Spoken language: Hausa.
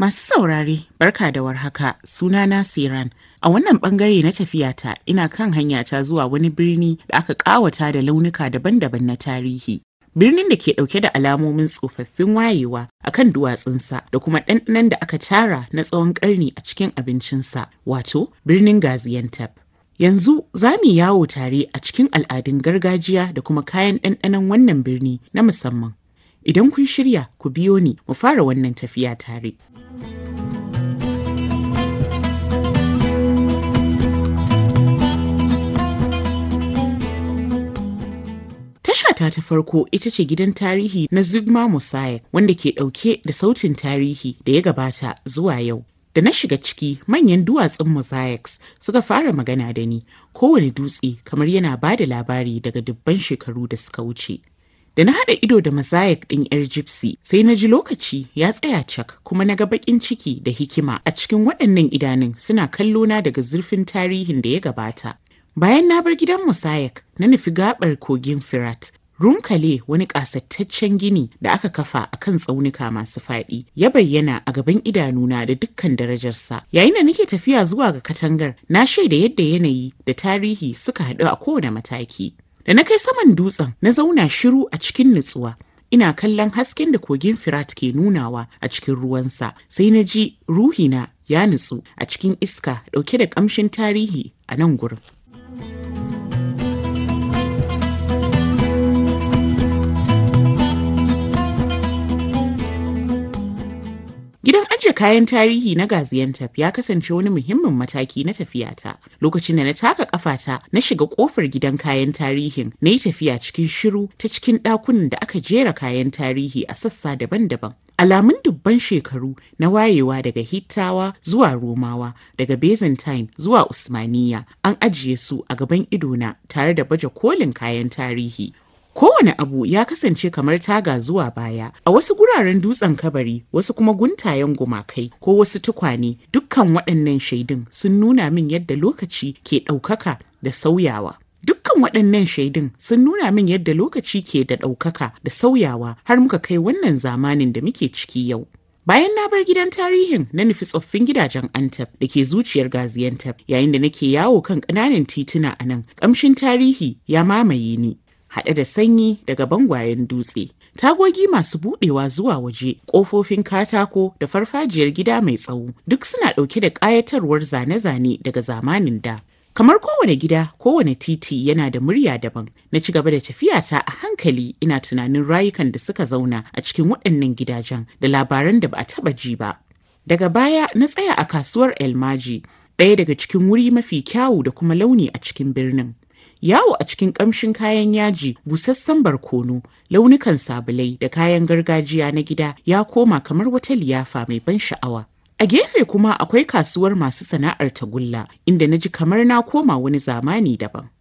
Masu saurare, barka da warhaka, sunana Siran. A wannan bangare na tafiyata ina kan hanyata zuwa wani birni da aka ƙawata da launuka daban-daban na tarihi. Birnin da ke ɗauke da alamomin tsofaffin wayewa a kan duwatsunsa da kuma ɗanɗanon da aka tara na tsawon ƙarni a cikin abincinsa, wato birnin Gaziantep. Yanzu za mu yawo tare a cikin al'adun gargajiya da kuma kayan ɗanɗanon wannan birni na musamman. Idan kun shirya, ku biyo ni mu fara wannan tafiya tare. Tashata ta farko ita ce gidan tarihi na Zugma Mosaic wanda ke ɗauke da sautin tarihi da ya gabata zuwa yau. Da na shiga ciki manyan duwatsun mosaics suka fara magana da ni kowane dutse kamar yana ba da labari daga dubban shekaru da suka wuce. Da na haɗa ido da mosaic ɗin 'yar gypsy sai na ji lokaci ya tsaya cak kuma na ga baƙin ciki da hikima a cikin waɗannan idanun suna kallona daga zurfin tarihin da ya gabata. Bayan na bar gidan mosaic na nufi gaɓar kogin Firat Runkale wani ƙasattaccen gini da aka kafa a kan tsaunuka masu faɗi ya bayyana a gaban idanuna da dukkan darajarsa. Yayin da nake tafiya zuwa ga katangar, na shaida yadda yanayi da tarihi suka haɗu a kowane mataki. Da na kai saman dutsen, na zauna shiru a cikin nutsuwa. Ina kallon hasken da kogin Firat ke nunawa a cikin ruwansa, sai na ji ruhina ya nutsu a cikin iska ɗauke da ƙamshin tarihi a nan gurin. Gidan ajiye kayan tarihi na Gaziantep ya kasance wani muhimmin mataki na tafiyata. Lokacin da na taka kafata na shiga kofar gidan kayan tarihin na yi tafiya cikin shiru ta cikin ɗakunan da aka jera kayan tarihi a sassa daban-daban. Alamun dubban shekaru na wayewa daga Hittawa zuwa Romawa, daga Byzantine zuwa Usmaniya an ajiye su a gaban idona tare da baje kolin kayan tarihi. Kowane abu ya kasance kamar taga zuwa baya, a wasu guraren dutsen kabari, wasu kuma guntayen gumakai ko wasu tukwane, dukkan waɗannan shaidun sun nuna min yadda lokaci ke ɗaukaka da sauyawa. Dukkan waɗannan shaidun sun nuna min yadda lokaci ke da ɗaukaka da sauyawa har muka kai wannan zamanin da muke ciki yau. Bayan na bar gidan tarihin na nufi tsoffin gidajen Antep da ke zuciyar Gaziantep yayin da nake yawo kan ƙananan tituna a nan, ƙamshin tarihi ya mamaye ni. haɗe da sanyi daga bangwayen dutse. Tagogi masu buɗewa zuwa waje, ƙofofin katako da farfajiyar gida mai tsawo duk suna ɗauke da ƙayatarwar zane-zane daga zamanin da. Kamar kowane gida, kowane titi yana da murya daban. Na ci gaba da tafiyata a hankali ina tunanin rayukan da suka zauna a cikin waɗannan gidajen da labaran da ba a taɓa ji ba. Daga baya na tsaya a kasuwar Elmaji, ɗaya daga cikin wuri mafi kyawu da kuma launi a cikin birnin. yawo a cikin ƙamshin kayan yaji busassan barkono launukan sabulai da kayan gargajiya na gida ya koma kamar wata liyafa mai ban sha'awa a gefe kuma akwai kasuwar masu sana'ar tagulla inda na ji kamar na koma wani zamani daban